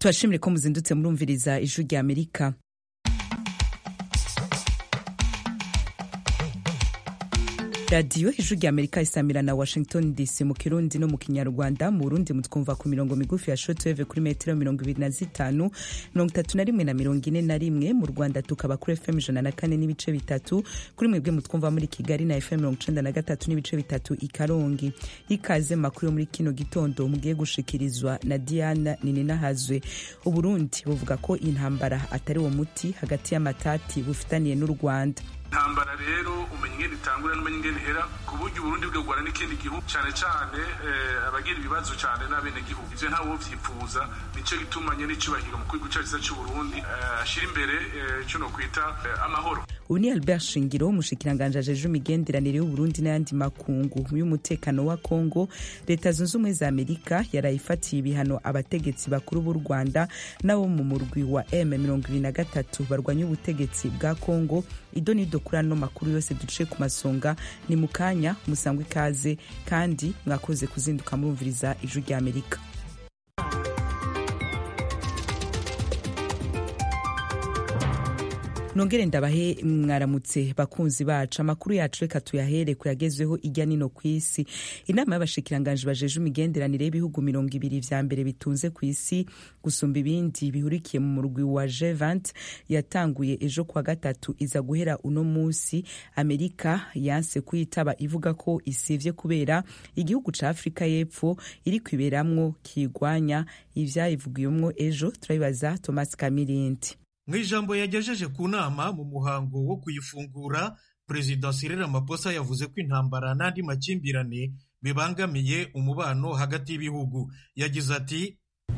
tubashimire ko muzindutse murumviriza ijwi rya amerika radiyo ijwi rya amerika isamira na washington dc mu kirundi no mu kinyarwanda mu burundi mutwumva ku mirongo migufi ya shotweve kuri metero mirongo ibiri na zitanu mirongo itatu na rimwe na mirongo ine na rimwe mu rwanda tukaba kuri fm ijana na kane n'ibice bitatu kuri mwebwe mutwumva muri kigali na fm mirongo icenda na gatatu n'ibice bitatu i karongi ikaze makuru yo muri kino gitondo mugiye gushikirizwa na diana nininahazwe uburundi buvuga ko intambara atari wo muti hagati y'amatati bufitaniye n'u rwanda intambara rero umenya ingene itangura n'umenya ingene ihera ku buryo uburundi bwegwana n'ikindi gihugu cyane cyane abagira ibibazo cyane n'abenegihugu ivyo ntawe vyipfuza nico gituma nyene icubahiro mu gihugu cacu c'uburundi ashira imbere ico nokwita amahoro ubu ni albert shingiro umushikiranganji ajeje imigenderanire y'uburundi n'ayandi makungu y'umutekano wa kongo leta zunze ubumwe za amerika yarayifatiye ibihano abategetsi bakuru b'u rwanda n'abo mu murwi wa m mirongo ibiri na gatatu barwanya ubutegetsi bwa kongo ido n'ido kuri ano makuru yose duce ku masonga ni mu kanya musangwa ikaze kandi mwakoze kuzinduka murumviriza ijwi rya amerika nongere ndabahe mwaramutse bakunzi bacu amakuru yacu reka tuyahere kuyagezweho ijya nino ku isi inama y'abashikiranganji bajeje imigenderanire y'ibihugu mirongo ibiri vya mbere bitunze ku isi gusumba ibindi bihurikiye mu murwi wa G20 yatanguye ejo kwa gatatu iza guhera uno musi amerika yanse kuyitaba ivuga ko isivye kubera igihugu ca afurika y'epfo iri kwiberamwo kigwanya ivyayivugiyemwo ejo turabibaza thomas kamirindi mu ijambo yagejeje ku nama mu muhango wo kuyifungura perezida Cyril Ramaphosa yavuze ko intambara n'andi makimbirane bibangamiye umubano hagati y'ibihugu yagize ati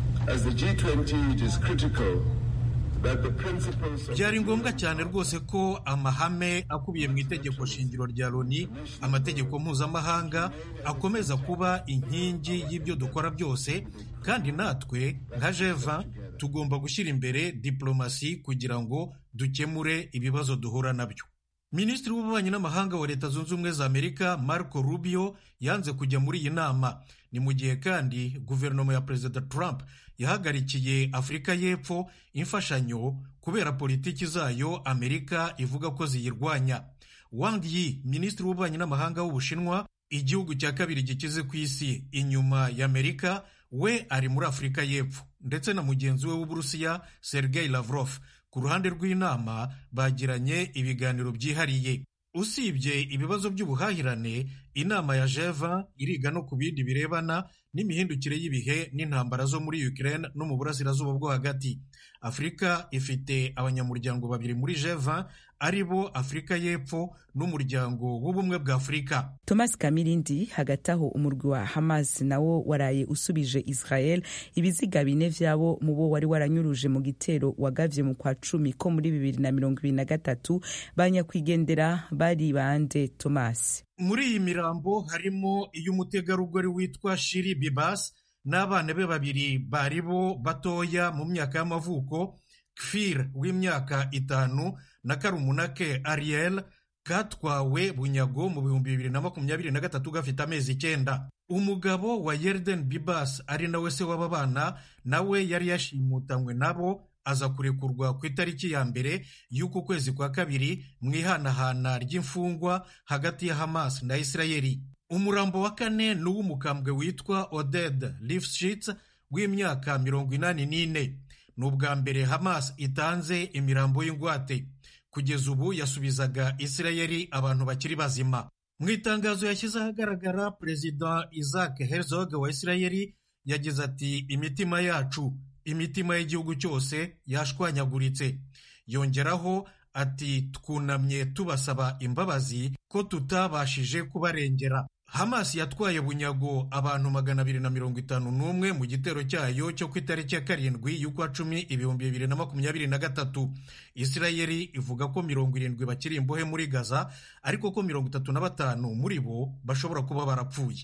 byari ngombwa cyane rwose ko amahame akubiye mu itegeko shingiro rya loni amategeko mpuzamahanga akomeza kuba inkingi y'ibyo dukora byose kandi natwe nka jeva tugomba gushyira imbere diplomasi kugira ngo dukemure ibibazo duhura nabyo minisitiri w'ububanyi n'amahanga wa leta zunze ubumwe za amerika marco rubio yanze kujya muri iyi nama ni mu gihe kandi guverinoma ya perezida trump yahagarikiye afurika y'epfo imfashanyo kubera politiki zayo amerika ivuga ko ziyirwanya wang yi minisitiri w'ububanyi n'amahanga w'ubushinwa igihugu cya kabiri gikize ku isi inyuma ya amerika we ari muri afurika y'epfo ndetse na mugenzi we w'uburusiya sergei lavrov ku ruhande rw'inama bagiranye ibiganiro byihariye usibye ibibazo by'ubuhahirane inama ya jeva iriga no ku bindi birebana n'imihindukire y'ibihe n'intambara zo muri Ukraine no mu burasirazuba bwo hagati afurika ifite abanyamuryango babiri muri jeva ari bo afurika y'epfo n'umuryango w'ubumwe bwa afurika thomas kamirindi hagati aho umurwi wa hamas nawo waraye usubije israel ibiziga bine vyabo mu bo wari waranyuruje mu gitero wagavye mu kwa cumi ko muri bibiri na mirongo ibiri na gatatu banyakwigendera bari bande thomas muri iyi mirambo harimo iy'umutegarugori witwa shiri bibas n'abana be babiri bari bo batoya mu myaka y'amavuko kfir w'imyaka itanu na karumunake ariel katwawe bunyago mu bihumbi bibiri na makumyabiri na gatatu gafite amezi icyenda umugabo wa yerden bibas ari nawe se w'aba bana nawe yari yashimutanywe nabo aza kurekurwa ku itariki ya mbere y'uku kwezi kwa kabiri mu ihanahana ry'imfungwa hagati ya hamas na isirayeli umurambo wa kane ni uw'umukambwe witwa oded lifshitz w'imyaka mirongo inani n'ine ni ubwa mbere hamas itanze imirambo y'ingwate kugeza ubu yasubizaga isirayeli abantu bakiri bazima mu itangazo yashyize ahagaragara perezida isaac herzog wa isirayeli yagize ati imitima yacu imitima y'igihugu cyose yashwanyaguritse yongeraho ati twunamye tubasaba imbabazi ko tutabashije kubarengera hamas yatwaye bunyago abantu magana abiri na mirongo itanu n'umwe mu gitero cyayo cyo ku itariki ya karindwi y'ukwa cumi ibihumbi bibiri na makumyabiri na gatatu isirayeli ivuga ko mirongo irindwi bakiri imbohe muri gaza ariko ko mirongo itatu na batanu muri bo bashobora kuba barapfuye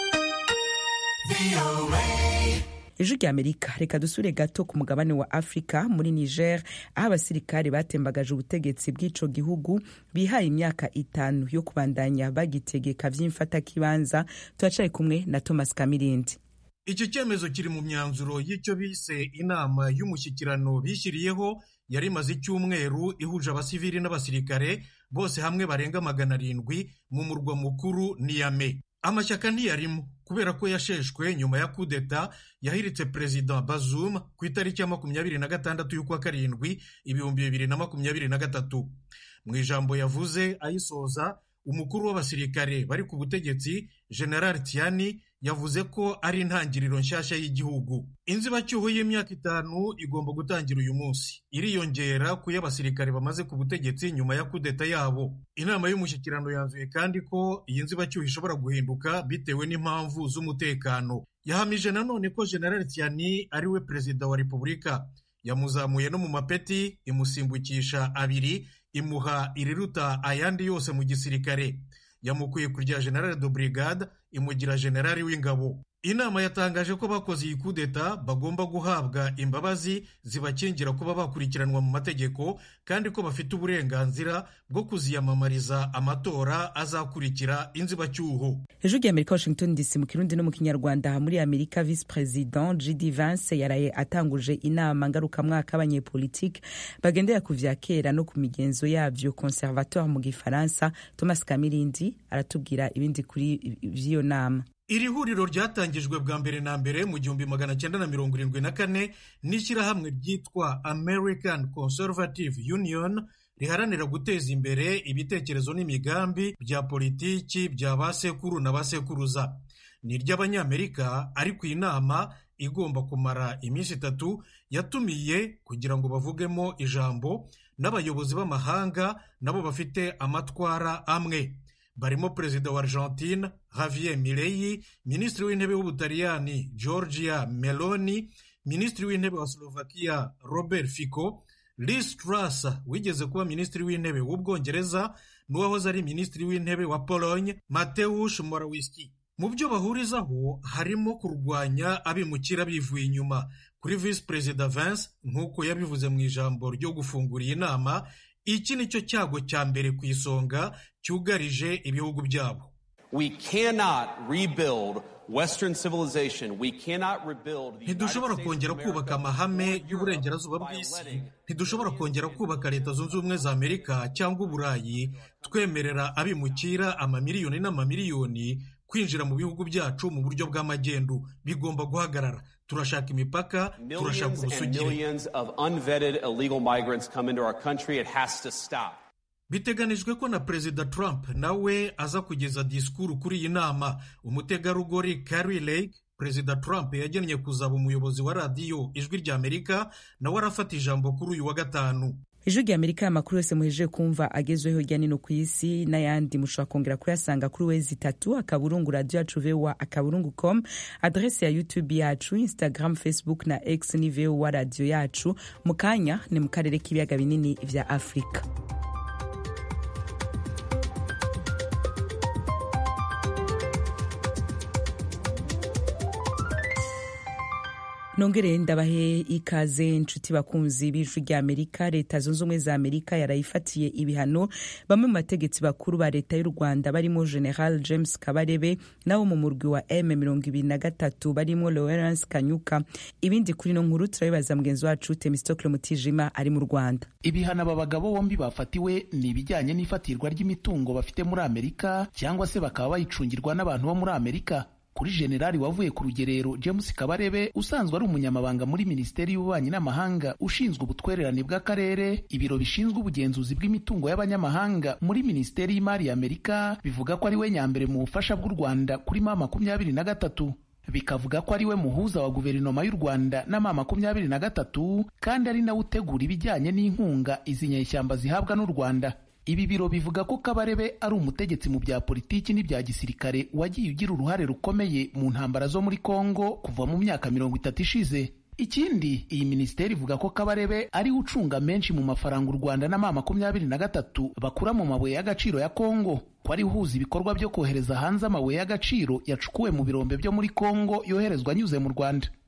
ijwi rya amerika reka dusure gato ku mugabane wa afurika muri niger aho abasirikare batembagaje ubutegetsi bw'ico gihugu bihaye imyaka itanu yo kubandanya bagitegeka vy'imfatakibanza turacaye kumwe na thomas kamirindi iki cyemezo kiri mu myanzuro y'icyo bise inama y'umushyikirano bishyiriyeho yari imaze icyumweru ihuje abasivili n'abasirikare bose hamwe barenga magana arindwi mu murwa mukuru niyame amashyaka ntiyarimo kubera ko yasheshwe nyuma ya kudeta yahiritse perezida bazum ku itariki ya makumyabiri na gatandatu y'ukwa karindwi ibihumbi bibiri na makumyabiri na gatatu mu ijambo yavuze ayisoza umukuru w'abasirikare bari ku butegetsi general tiani yavuze ko ari intangiriro nshyashya y'igihugu inzibacyuho y'imyaka itanu igomba gutangira uyu munsi iriyongera ku y'abasirikare bamaze ku butegetsi nyuma ya kudeta yabo inama y'umushyikirano yanzuye kandi ko iyi nzibacyuho ishobora guhinduka bitewe n'impamvu z'umutekano yahamije nanone ko general tiani ari we perezida wa repubulika yamuzamuye no mu mapeti imusimbukisha abiri imuha iriruta ayandi yose mu gisirikare yamukuye ku rya general de brigade imugira generali w'ingabo inama yatangaje ko bakoze iyi kudeta bagomba guhabwa imbabazi zibakingira kuba bakurikiranwa mu mategeko kandi ko bafite uburenganzira bwo kuziyamamariza amatora azakurikira inzibacyuho ejo rya amerika washington dc mu kirundi no mu kinyarwanda muri amerika visi perezida gd vance yaraye atanguje inama ngarukamwaka y'abanyepolitike bagendera ku vya kera no ku migenzo yavyo conservatoire mu gifaransa thomas kamirindi aratubwira ibindi kuri vy'iyo nama iri huriro ryatangijwe bwa mbere na mbere mu gihumbi magana cyenda na mirongo irindwi na kane n'ishyirahamwe ryitwa american conservative union riharanira guteza imbere ibitekerezo n'imigambi bya politiki bya ba sekuru na ba sekuruza ni iry'abanyamerika ariko iyi nama igomba kumara iminsi itatu yatumiye kugira ngo bavugemo ijambo n'abayobozi b'amahanga nabo bafite amatwara amwe barimo perezida wa argentine javier milei minisitiri w'intebe w'ubutaliyani georgia meloni minisitiri w'intebe wa slovakia robert fico liz truss wigeze kuba minisitiri w'intebe w'ubwongereza n'uwahoze ari minisitiri w'intebe wa pologne mateusz morawiski mu byo bahurizaho harimo kurwanya abimukira bivuye inyuma kuri visi perezida Vance nk'uko yabivuze mu ijambo ryo gufungura iyi nama iki ni cyo cyago cya mbere ku isonga cyugarije ibihugu byabo ntidushobora kongera kubaka amahame y'uburengerazuba bw'isi ntidushobora kongera kubaka leta zunze ubumwe za amerika cyangwa uburayi twemerera abimukira amamiliyoni n'amamiliyoni kwinjira mu bihugu byacu mu buryo bw'amagendu bigomba guhagarara turashaka imipaka turashaka ubusugire biteganijwe ko na perezida trump nawe aza kugeza disikuru kuri iyi nama umutegarugori Carrie Lake perezida trump yagennye kuzaba umuyobozi wa radiyo ijwi rya amerika nawe arafata ijambo kuri uyu wa gatanu ijwi rya amerika amakuru yose muhejeje kumva agezweho hirya no ku isi n'ayandi mushobora kongera kuyasanga kuri wezi itatu akaburungu radiyo yacu vowa akaburungu com adrese ya youtube yacu instagram facebook na x ni vowa radiyo yacu mu kanya ni mu karere k'ibiyaga binini vya afurika nongere ndabahe ikaze inshuti bakunzi b'ijwi rya amerika leta zunze ubumwe za amerika yarayifatiye ibihano bamwe mu bategetsi bakuru ba leta y'u rwanda barimo general james kabarebe nabo mu murwi wa m mirongo ibiri na gatatu barimo lawrence kanyuka ibindi kuri ino nkuru turabibaza mugenzi wacu temistokle mutijima ari mu rwanda ibihano aba bagabo bombi bafatiwe ni ibijyanye n'ifatirwa ry'imitungo bafite muri amerika cyangwa se bakaba bayicungirwa n'abantu bo muri amerika kuri generali wavuye ku rugerero james kabarebe usanzwe ari umunyamabanga muri minisiteri y'ububanyi n'amahanga ushinzwe ubutwererane bw'akarere ibiro bishinzwe ubugenzuzi bw'imitungo y'abanyamahanga muri minisiteri y'imari y'amerika bivuga ko ari we nyambere mu bufasha bw'u rwanda kuri ma makumyabiri na gatatu bikavuga ko ari we muhuza wa guverinoma y'u rwanda na ma makumyabiri na gatatu kandi ari nawe utegura ibijyanye n'inkunga izi nyeshyamba zihabwa n'u rwanda ibi biro bivuga ko kabarebe ari umutegetsi mu bya politiki n'ibya gisirikare wagiye ugira uruhare rukomeye mu ntambara zo muri kongo kuva mu myaka mirongo itatu ishize ikindi iyi minisiteri ivuga ko kabarebe ariwe ucunga menshi mu mafaranga u rwanda na ma makumyabiri na gatatu bakura mu mabuye y'agaciro ya kongo ko ari uhuza ibikorwa byo kohereza hanze amabuye y'agaciro yacukuwe mu birombe byo muri kongo yoherezwa anyuze mu rwanda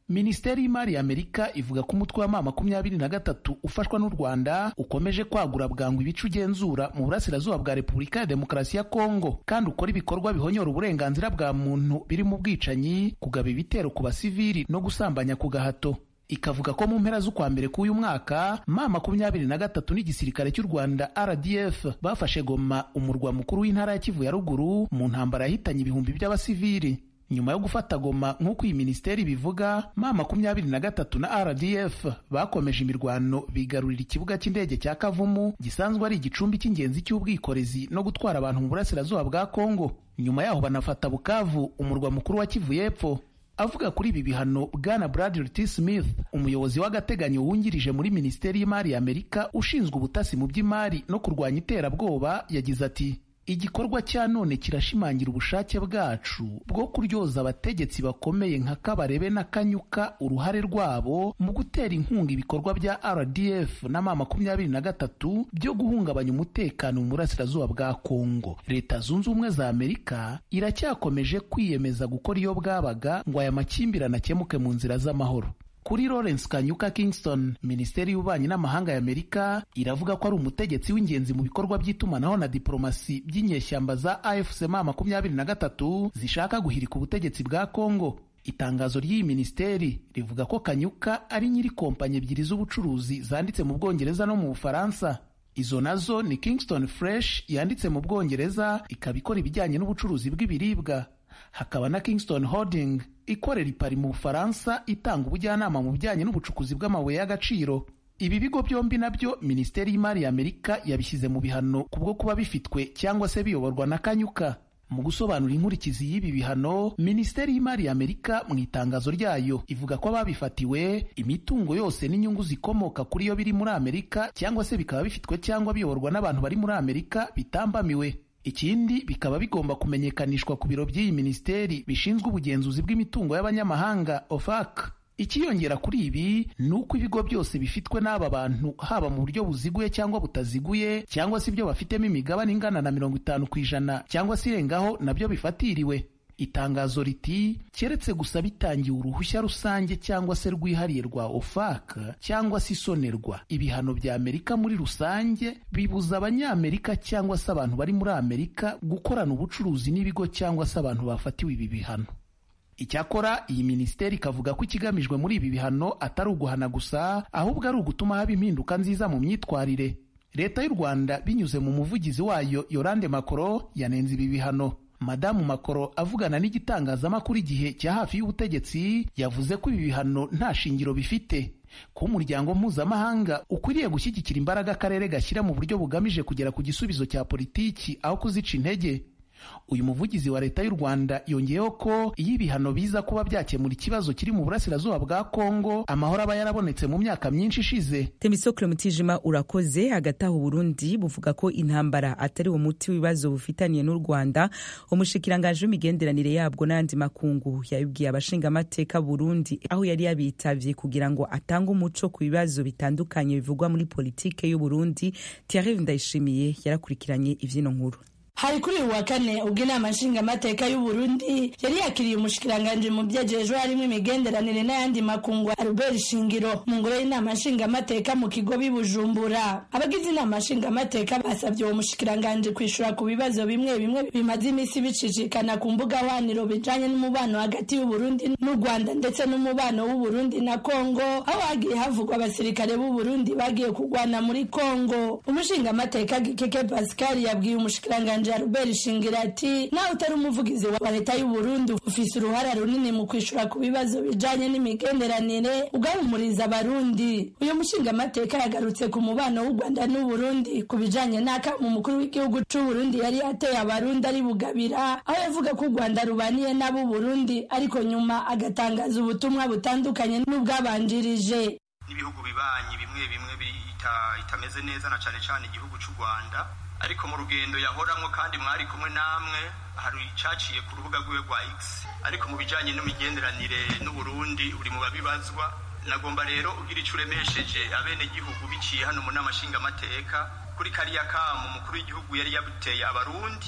minisiteri y'imari ya amerika ivuga ko umutwe wa ma makumyabiri na gatatu ufashwa n'u rwanda ukomeje kwagura bwangu ibice ugenzura mu burasirazuba bwa repubulika ya demokarasi ya kongo kandi ukora ibikorwa bihonyora uburenganzira bwa muntu birimo ubwicanyi kugaba ibitero ku basivili no gusambanya ku gahato ikavuga ko mu mpera z'ukwa mbere k'uyu mwaka ma makumyabiri na gatatu n'igisirikare cy'u rwanda rdf bafashe goma umurwa mukuru w'intara ya kivu ya ruguru mu ntambara yahitanye ibihumbi by'abasivili nyuma yo gufata goma nk'uko iyi minisiteri bivuga ma makumyabiri na gatatu na rdf bakomeje imirwano bigarurira ikibuga cy'indege cya kavumu gisanzwe ari igicumbi cy'ingenzi cy'ubwikorezi no gutwara abantu mu burasirazuba bwa kongo nyuma yaho banafata bukavu umurwa mukuru wa kivu y'epfo avuga kuri ibi bihano bwana bradley t smith umuyobozi w'agateganyo wungirije muri minisiteri y'imari ya amerika ushinzwe ubutasi mu by'imari no kurwanya iterabwoba yagize ati igikorwa cya none kirashimangira ubushake bwacu bwo kuryoza abategetsi bakomeye nka kabarebe na kanyuka uruhare rwabo mu gutera inkunga ibikorwa bya rdf na ma makumyabiri na gatatu byo guhungabanya umutekano mu burasirazuba bwa kongo leta zunze ubumwe za amerika iracyakomeje kwiyemeza gukora iyo bwabaga ngo aya makimbirane akemuke mu nzira z'amahoro kuri Lawrence Kanyuka Kingston minisiteri y'ububanyi n'amahanga ya Amerika iravuga ko ari umutegetsi w'ingenzi mu bikorwa by'itumanaho na diplomasi by'inyeshyamba za AFC ma makumyabiri na gatatu zishaka guhirika ubutegetsi bwa Kongo itangazo ry'iyi minisiteri rivuga ko Kanyuka ari nyiri kompanyi ebyiri z'ubucuruzi zanditse mu Bwongereza no mu Bufaransa izo nazo ni Kingston Fresh yanditse mu Bwongereza ikaba ikora ibijyanye n'ubucuruzi bw'ibiribwa hakaba na Kingston Holding ikorera ipari mu Bufaransa itanga ubujyanama mu bijyanye n'ubucukuzi bw'amabuye y'agaciro ibi bigo byombi nabyo minisiteri y'imari ya Amerika yabishyize mu bihano kubwo kuba bifitwe cyangwa se biyoborwa na Kanyuka mu gusobanura inkurikizi y'ibi bihano minisiteri y'imari ya Amerika mu itangazo ryayo ivuga ko ababifatiwe imitungo yose n'inyungu zikomoka kuri yo biri muri Amerika cyangwa se bikaba bifitwe cyangwa biyoborwa n'abantu bari muri Amerika bitambamiwe ikindi bikaba bigomba kumenyekanishwa ku biro by'iyi minisiteri bishinzwe ubugenzuzi bw'imitungo y'abanyamahanga OFAC ikiyongera kuri ibi ni uko ibigo byose bifitwe n'aba bantu haba mu buryo buziguye cyangwa butaziguye cyangwa se ibyo bafitemo imigabane ingana na mirongo itanu ku ijana cyangwa se irengaho nabyo bifatiriwe itangazo riti keretse gusa bitangiye uruhushya rusange cyangwa se rwihariye rwa OFAC cyangwa se isonerwa ibihano bya Amerika muri rusange bibuza abanyamerika cyangwa se abantu bari muri Amerika gukorana ubucuruzi n'ibigo cyangwa se abantu bafatiwe ibi bihano icyakora iyi minisiteri ikavuga ko ikigamijwe muri ibi bihano atari uguhana gusa ahubwo ari ugutuma haba impinduka nziza mu myitwarire leta y'u rwanda binyuze mu muvugizi wayo yorande makoro yanenze ibi bihano madamu makoro avugana n'igitangazamakuru igihe cya hafi y'ubutegetsi yavuze ko ibi bihano nta shingiro bifite ko umuryango mpuzamahanga ukwiriye gushyigikira imbaraga akarere gashyira mu buryo bugamije kugera ku gisubizo cya politiki aho kuzica intege uyu muvugizi wa leta y'u rwanda yongeyeho ko iyo ibihano biza kuba byakemura ikibazo kiri mu burasirazuba bwa kongo amahoro aba yarabonetse mu myaka myinshi ishize temisokle mutijima urakoze hagati aho uburundi buvuga ko intambara atari uwo muti w'ibibazo bufitaniye n'u rwanda umushikiranganji w'imigenderanire yabwo n'ayandi makungu yabibwiye abashingamateka burundi aho yari yabitavye kugira ngo atange umuco ku bibazo bitandukanye bivugwa muri politike y'uburundi thierry ndayishimiye yarakurikiranye ivyino nkuru hari kuri uyu wa kane ubwo inama nshingamateka y'u Burundi yari yakiriye umushikiranganji mu byejejwe harimo imigenderanire n'ayandi makungu Albert Shingiro mu ngoro y'inama nshingamateka mu kigo bibujumbura abagize inama nshingamateka basabye uwo mushikiranganji kwishura ku bibazo bimwe bimwe bimaze iminsi bicicikana ku mbuga hwaniro bijanye n'umubano hagati y'u Burundi n'u Rwanda ndetse n'umubano w'u Burundi na Kongo aho hagiye havugwa abasirikare b'u Burundi bagiye kugwana muri Kongo umushingamateka Gikeke Pascal yabwiye umushikiranganji Albert Shingira ati nawe utari umuvugizi wa leta y'u Burundi ufise uruhara runini mu kwishura ku bibazo bijanye n'imigenderanire ugahumuriza abarundi uyu mushinga amateka yagarutse ku mubano w'u Rwanda n'u Burundi ku bijanye n'aka umukuru w'igihugu c'u Burundi yari yateye abarundi ari bugabira aho yavuga ko u Rwanda rubaniye n'abo Burundi ariko nyuma agatangaza ubutumwa butandukanye n'ubwabanjirije n'ibihugu bibanyi bimwe bimwe itameze neza na cane cane igihugu c'u Rwanda ariko mu rugendo yahoramwo kandi mwari kumwe namwe hari icaciye ku rubuga rwiwe rwa X ariko mu bijanye n'imigenderanire n'Uburundi uri mu babibazwa nagomba rero ugira ico uremesheje abene gihugu biciye hano mu nama nshingamateka kuri kariya kamu umukuru w'igihugu yari yabuteye abarundi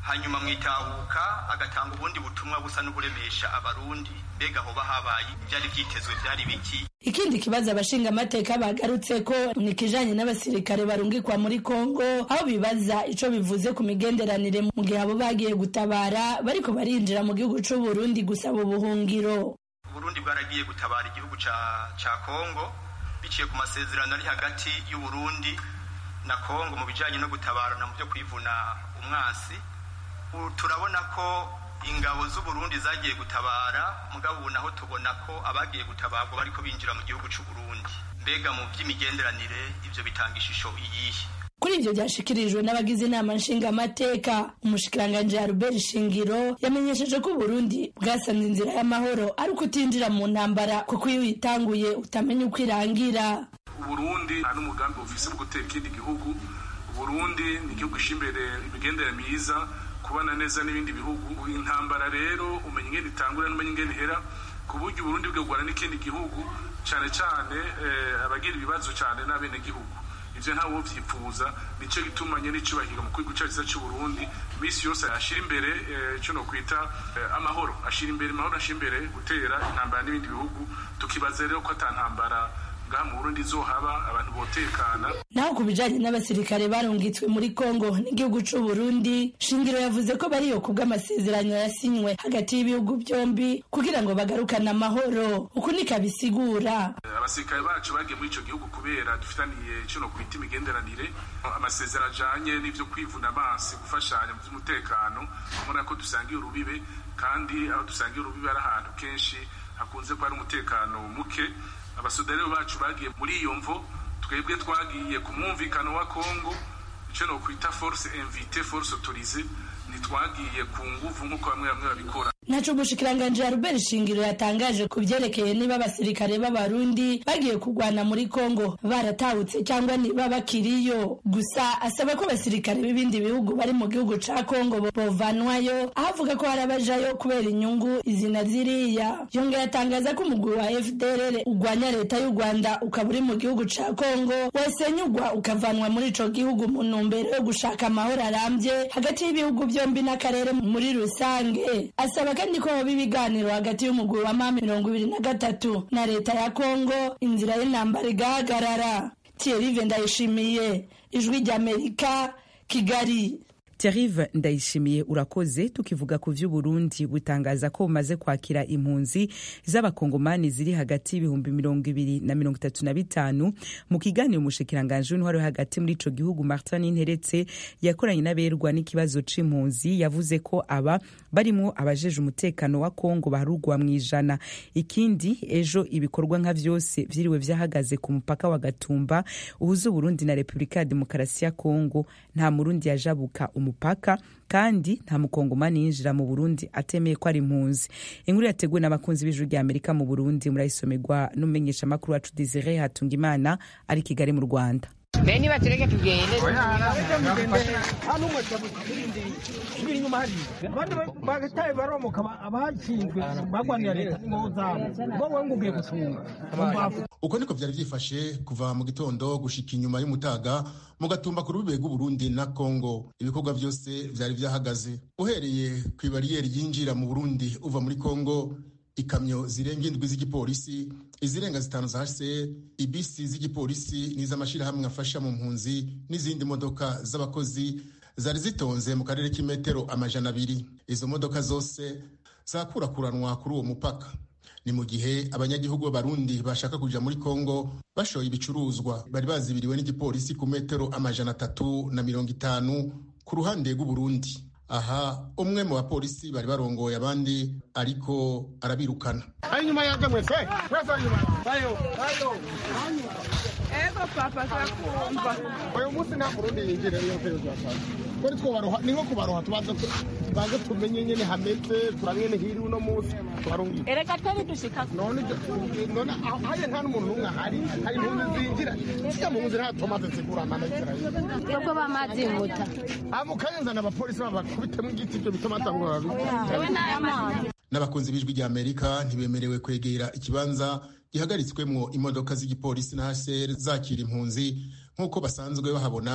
hanyuma mu itahuka agatanga ubundi butumwa busa n'uburemesha abarundi mbega hoba habaye ibyari byitezwe byari biki ikindi kibazo abashinga amateka bagarutse ko ni ikijanye n'abasirikare barungikwa muri kongo aho bibaza ico bivuze ku migenderanire mu gihe abo bagiye gutabara bariko barinjira mu gihugu c'uburundi gusaba ubuhungiro uburundi bwaragiye gutabara igihugu ca ca kongo biciye ku masezerano ari hagati y'uburundi na kongo mu bijanye no gutabarana mu byo kwivuna umwasi turabona ko ingabo z'uburundi zagiye gutabara mugabo ubu naho tubona ko abagiye gutabarwa bariko binjira mu gihugu c'uburundi mbega mu by'imigenderanire ivyo bitanga ishusho iyihe kuri ivyo vyashikirijwe n'abagize inama nshingamateka umushikiranganji albert shingiro yamenyesheje ko uburundi bwasanze inzira y'amahoro ari uko utinjira mu ntambara kuko iyo uyitanguye utamenya uko irangira uburundi nta n'umugambi bufise bwo gutera ikindi gihugu uburundi ni igihugu imbere imigendere myiza kubana neza n'ibindi bihugu intambara rero umenya ingene itangura n'umenya ingene ihera ku buryo uburundi bwegwana n'ikindi gihugu cyane cyane abagira ibibazo cyane n'abenegihugu ivyo ntawe vyipfuza nico gituma nyene icubahiro mu gihugu cacu c'uburundi imisi yose ashira imbere ico no kwita amahoro ashira imbere amahoro ashira imbere gutera intambara n'ibindi bihugu tukibaza rero ko ata ntambara ngaha mu burundi izohaba abantu botekana naho ku bijanye n'abasirikare barungitswe muri kongo n'igihugu c'uburundi shingiro yavuze ko bariyo kubw'amasezerano yasinywe hagati y'ibihugu byombi kugira ngo bagarukane amahoro uku nikabisigura abasirikare bacu bagiye muri ico gihugu kubera dufitaniye ico no kwita imigenderanire amasezerano ajanye n'ivyo kwivuna amazi gufashanya mu vy'umutekano ubona ko dusangiye urubibe kandi aho dusangiye urubibe ari ahantu kenshi hakunze kuba ari umutekano muke abasudari bacu bagiye muri iyo mvo twebwe twagiye ku mwumvikano wa kongo icyo no kwita force invite force autorise ntitwagiye ku nguvu nk'uko bamwe bamwe babikora ntaco umushikiranganji Albert Shingiro yatangaje ku vyerekeye niba abasirikare b'abarundi bagiye kurwana muri Kongo baratahutse cyangwa niba bakiriyo gusa asaba ko abasirikare b'ibindi bihugu bari mu gihugu ca Kongo bovanwayo aho avuga ko hari abajayo kubera inyungu izina ziriya yongeye atangaza ko umugwi wa FDLR ugwanya leta y'u Rwanda ukaba uri mu gihugu ca Kongo wasenyugwa ukavanwa muri ico gihugu mu ntumbero yo gushaka amahoro arambye hagati y'ibihugu byombi n'akarere muri rusange asaba kandi ko hoba ibiganiro hagati y'umugwi wa ma mirongo ibiri na gatatu na leta ya kongo inzira y'intambara igahagarara thierry ndayishimiye ijwi ry'amerika kigali Thierry Ndayishimiye urakoze tukivuga ku vy'Uburundi butangaza ko bumaze kwakira impunzi z'abakongomani ziri hagati y'ibihumbi mirongo ibiri na mirongo itatu na bitanu mu kiganiro umushikiranganji w'intwaro hagati muri ico gihugu Martin Interetse yakoranye n'aberwa n'ikibazo c'impunzi yavuze ko aba barimwo abajeje umutekano wa Kongo baharugwa mu ijana ikindi ejo ibikorwa nka vyose vyiriwe vyahagaze ku mupaka wa Gatumba uhuza Uburundi na Republika ya Demokarasi ya Kongo nta murundi yajabuka umupaka kandi nta mukongomani yinjira mu burundi atemeye ko ari impunzi inkuru yateguwe n'abakunzi b'ijuru rya amerika mu burundi murayisomerwa n'umumenyesha makuru wacu desire hatungimana ari kigali mu rwanda mbe niba tureke tugende subira inyuma hariya abandi bagataye baromoka abashinzwe bagwanira leta n'ingoho zabo wowe ngo ugiye gucunga uko niko vyari vyifashe kuva mu gitondo gushika inyuma y'umutaga mu gatumba ku rubibe rw'uburundi na kongo ibikorwa vyose vyari vyahagaze uhereye kw'ibariyeri yinjira mu burundi uva muri kongo ikamyo zirenga indwi z'igipolisi izirenga zitanu za hse ibisi z'igipolisi n'iz'amashirahamwe afasha mu mpunzi n'izindi modoka z'abakozi zari zitonze mu karere k'imetero amajana abiri izo modoka zose zakurakuranwa kuri uwo mupaka ni mu gihe abanyagihugu b'abarundi bashaka kuja muri kongo bashoye ibicuruzwa bari bazibiriwe n'igipolisi ku metero amajana atatu na mirongo itanu ku ruhande rw'uburundi aha umwe mu bapolisi bari barongoye abandi ariko arabirukana inyuma yanjye mwese mwese inyuma bayo bayo ego papa turakumva uyu munsi nta murundi yinjira niyo mpero zasaza kuri twobaroha ni nko kubaroha tubanza tubanze tumenye nyene hameze turabene hiri uno munsi tubarungire ereka twari dushika none none hariya nta n'umuntu n'umwe ahari hari impunzi zinjira zijya mu nzira tomaze zigurana na israeli twebwe bamazi muta amukayenzana abapolisi babakubitemo igiti ibyo bituma atangura ewe n'ayamazi n'abakunzi b'ijwi rya amerika ntibemerewe kwegera ikibanza gihagaritswemwo imodoka z'igipolisi na hcr zakira impunzi nk'uko basanzwe bahabona ku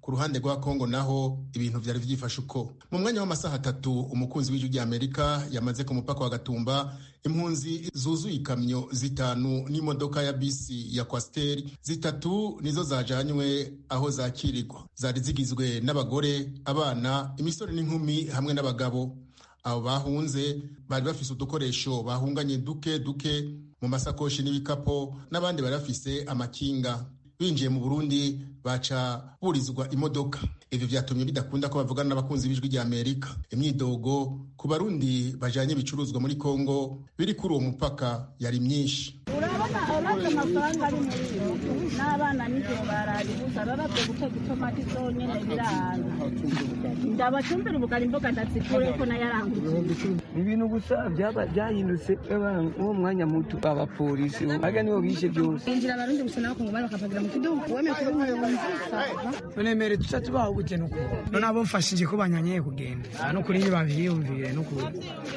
ku ruhande rwa kongo naho ibintu vyari vyifashe uko mu mwanya w'amasaha atatu umukunzi w'ijwi rya amerika yamaze ku mupaka wa gatumba impunzi zuzuye ikamyo zitanu n'imodoka ya bisi ya kwasiteri zitatu nizo zajanywe aho zakirirwa zari zigizwe n'abagore abana imisore n'inkumi hamwe n'abagabo abo bahunze bari bafise udukoresho bahunganye duke duke mu masakoshi n'ibikapo n'abandi bari bafise amakinga binjiye mu burundi baca burizwa imodoka ivyo vyatumye bidakunda ko bavugana n'abakunzi b'ijwi rya amerika imyidogo ku barundi bajanye ibicuruzwa muri kongo biri kuri uwo mupaka yari myinshi urabona urabye amafaranga ari muri iyo n'abana nijoro bararibuza barabye guteka itomati zonyene biranga ndabacumbira ubugari imboga ndazikure ko nayaranguye ibintu gusa byaba byahindutse uwo mwanya muto abapolisi aga nibo bishe byose injira abarundi gusa nabo kongo bakapagira mu kidumu wemeye kuba umuyobozi none mere tuca tubaho gute nuko none abo mfashije ko banyanyeye kugenda no kuri ntibabiyumvire no kuri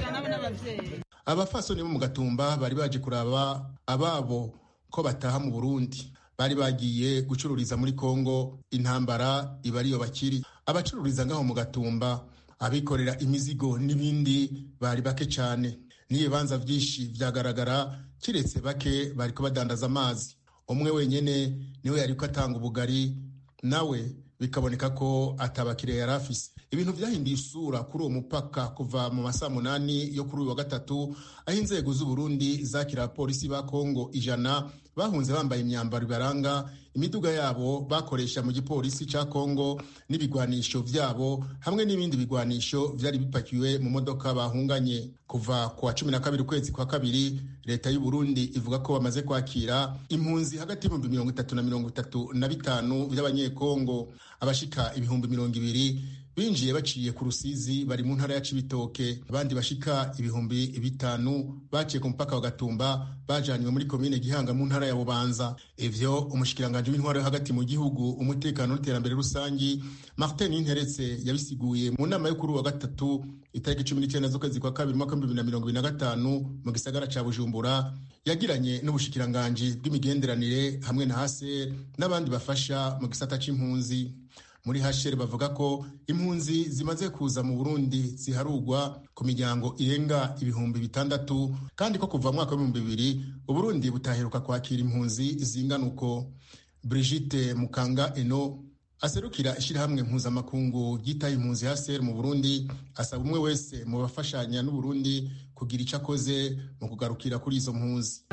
abafasoni bo mu gatumba bari baje kuraba ababo ko bataha mu burundi bari bagiye gucururiza muri kongo intambara iba ariyo bakiri abacururiza ngaho mu gatumba abikorera imizigo n'ibindi bari bake cyane n'ibibanza byinshi byagaragara kiretse bake bari badandaza amazi umwe wenyine niwe yari ko atanga ubugari nawe bikaboneka ko atabakiriya yari afise ibintu byahinduye isura kuri uwo mupaka kuva mu masaa munani yo kuri uyu wa gatatu aho inzego z'uburundi zakira abapolisi ba kongo ijana bahunze bambaye imyambaro ibaranga imiduga yabo bakoresha mu gipolisi cya kongo n'ibigwanisho vyabo hamwe n'ibindi bigwanisho vyari bipakiwe mu modoka bahunganye kuva ku wa cumi na kabiri ukwezi kwa kabiri leta y'u Burundi ivuga ko bamaze kwakira impunzi hagati y'ibihumbi mirongo itatu na mirongo itatu na bitanu by'abanyekongo abashika ibihumbi mirongo ibiri binjiye baciye ku rusizi bari mu ntara ya cibitoke abandi bashika ibihumbi bitanu baciye ku mupaka wa gatumba bajanywe muri komine gihanga mu ntara ya bubanza ivyo umushikiranganji w'intwaro yo hagati mu gihugu umutekano n'iterambere rusangi martin interetse yabisiguye mu nama yo kuri wa gatatu itariki cumi n'icyenda z'ukwezi kwa kabiri mwaka w'ibihumbi bibiri na mirongo ibiri na gatanu mu gisagara ca bujumbura yagiranye n'ubushikiranganji bw'imigenderanire hamwe na haser n'abandi bafasha mu gisata c'impunzi muri hashere bavuga ko impunzi zimaze kuza mu burundi ziharugwa ku miryango irenga ibihumbi bitandatu kandi ko kuva mu mwaka w'ibihumbi bibiri uburundi butaheruka kwakira impunzi zingana uko brigitte mukanga eno aserukira ishyirahamwe mpuzamakungu ryitaye impunzi hasere mu burundi asaba umwe wese mu bafashanya n'uburundi kugira icyo akoze mu kugarukira kuri izo mpunzi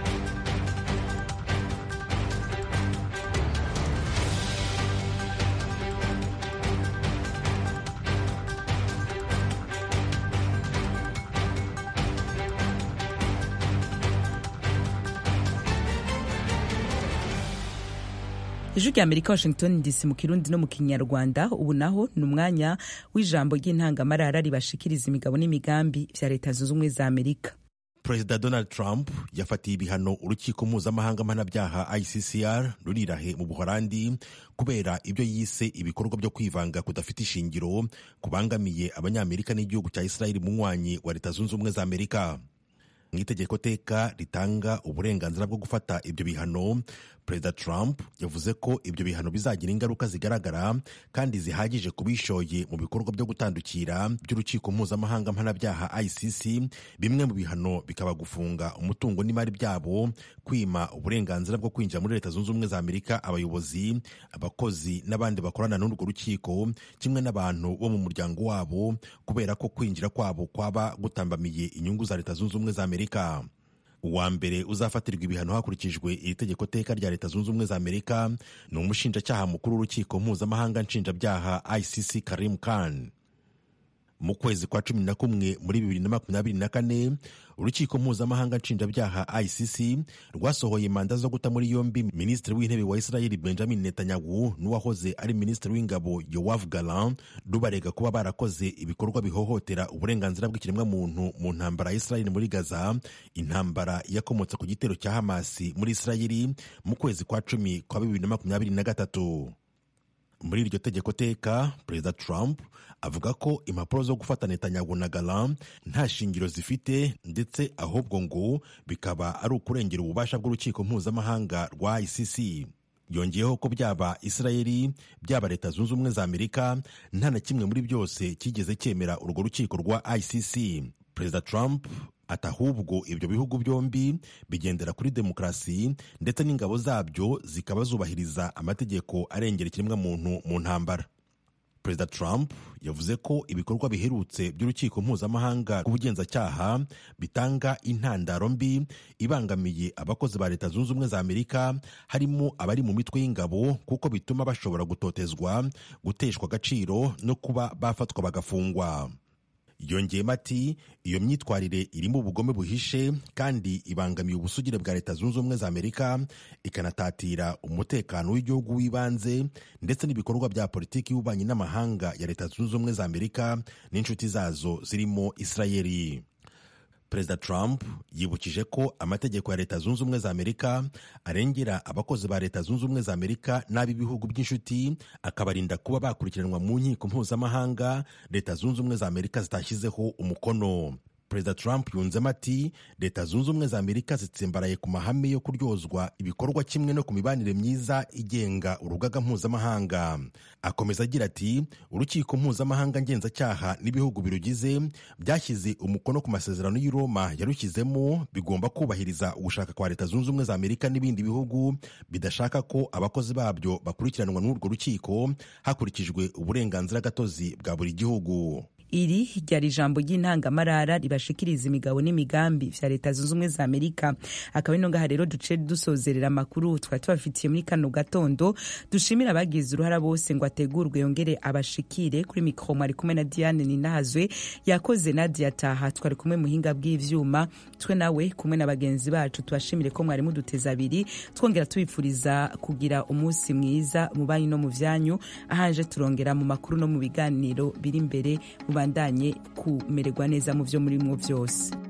ijwi rya amerika washington dc mu kirundi no mu kinyarwanda ubu naho ni umwanya w'ijambo ry'intangamarara ribashikiriza imigabo n'imigambi vya leta zunze ubumwe za amerika perezida donald trump yafatiye ibihano urukiko mpuzamahanga mpanabyaha iccr rurirahe mu buholandi kubera ibyo yise ibikorwa byo kwivanga kudafite ishingiro kubangamiye abanyamerika n'igihugu cya israeli munywanyi wa leta zunze ubumwe za amerika mu itegeko teka ritanga uburenganzira bwo gufata ibyo bihano perezida trump yavuze ko ibyo bihano bizagira ingaruka zigaragara kandi zihagije ku bishoye mu bikorwa byo gutandukira by'urukiko mpuzamahanga mpanabyaha icc bimwe mu bihano bikaba gufunga umutungo n'imari byabo kwima uburenganzira bwo kwinjira muri leta zunze ubumwe za amerika abayobozi abakozi n'abandi bakorana n'urwo rukiko kimwe n'abantu bo mu muryango wabo kubera ko kwinjira kwabo kwaba gutambamiye inyungu za leta zunze ubumwe za amerika uwa mbere uzafatirwa ibihano hakurikijwe iri tegeko teka rya leta zunze ubumwe za amerika ni umushinjacyaha mukuru w'urukiko mpuzamahanga nshinjabyaha icc karim khan mu kwezi kwa cumi na kumwe muri bibiri na makumyabiri na kane urukiko mpuzamahanga nshinjabyaha icc rwasohoye manda zo guta muri yombi minisitiri w'intebe wa israeli benjamin netanyahu n'uwahoze ari minisitiri w'ingabo yowav galan rubarega kuba barakoze ibikorwa bihohotera uburenganzira bw'ikiremwamuntu mu ntambara ya israeli muri gaza intambara yakomotse ku gitero cya hamasi muri israeli mu kwezi kwa cumi kwa bibiri na makumyabiri na gatatu muri iryo tegeko teka perezida trump avuga ko impapuro zo gufata netanyahu na galan nta shingiro zifite ndetse ahubwo ngo bikaba ari ukurengera ububasha bw'urukiko mpuzamahanga rwa icc yongeyeho ko byaba isirayeli byaba leta zunze ubumwe za amerika nta na kimwe muri byose cyigeze cyemera urwo rukiko rwa icc perezida trump ati ahubwo ibyo bihugu byombi bigendera kuri demokarasi ndetse n'ingabo zabyo zikaba zubahiriza amategeko arengera ikiremwamuntu mu ntambara perezida trump yavuze ko ibikorwa biherutse by'urukiko mpuzamahanga rw'ubugenzacyaha bitanga intandaro mbi ibangamiye abakozi ba leta zunze ubumwe za amerika harimo abari mu mitwe y'ingabo kuko bituma bashobora gutotezwa guteshwa agaciro no kuba bafatwa bagafungwa yongeyemo ati iyo myitwarire irimo ubugome buhishe kandi ibangamiye ubusugire bwa leta zunze ubumwe za amerika ikanatatira umutekano w'igihugu w'ibanze ndetse n'ibikorwa bya politiki y'ububanyi n'amahanga ya leta zunze ubumwe za amerika n'inshuti zazo zirimo isirayeli perezida trump yibukije ko amategeko ya leta zunze ubumwe za amerika arengera abakozi ba leta zunze ubumwe za amerika n'ab'ibihugu by'inshuti akabarinda kuba bakurikiranwa mu nkiko mpuzamahanga leta zunze ubumwe za amerika zitashyizeho umukono perezida trump yunzemo ati leta zunze ubumwe za amerika zitsimbaraye ku mahame yo kuryozwa ibikorwa kimwe no ku mibanire myiza igenga urugaga mpuzamahanga akomeza agira ati urukiko mpuzamahanga ngenzacyaha n'ibihugu birugize byashyize umukono ku masezerano y'i roma yarushyizemo bigomba kubahiriza ugushaka kwa leta zunze ubumwe za amerika n'ibindi bihugu bidashaka ko abakozi babyo bakurikiranwa n'urwo rukiko hakurikijwe uburenganzira gatozi bwa buri gihugu iri ryari ijambo ry'intangamarara ribashikiriza imigabo n'imigambi vya leta zunze ubumwe za amerika akaba ino ngaha rero duce dusozerera amakuru twari tubafitiye muri kano gatondo dushimira abagize uruhara bose ngo ategurwe yongere abashikire kuri mikoro mwari kumwe na diane ninahazwe yakoze nadia taha twari kumwe muhinga bw'ivyuma twe nawe kumwe na bagenzi bacu tubashimire ko mwari muduteza abiri twongera tubifuriza kugira umunsi mwiza mu banyu no mu vyanyu ahanje turongera mu makuru no mu biganiro biri imbere mu mubandanye kumererwa neza mu byo muri mwo byose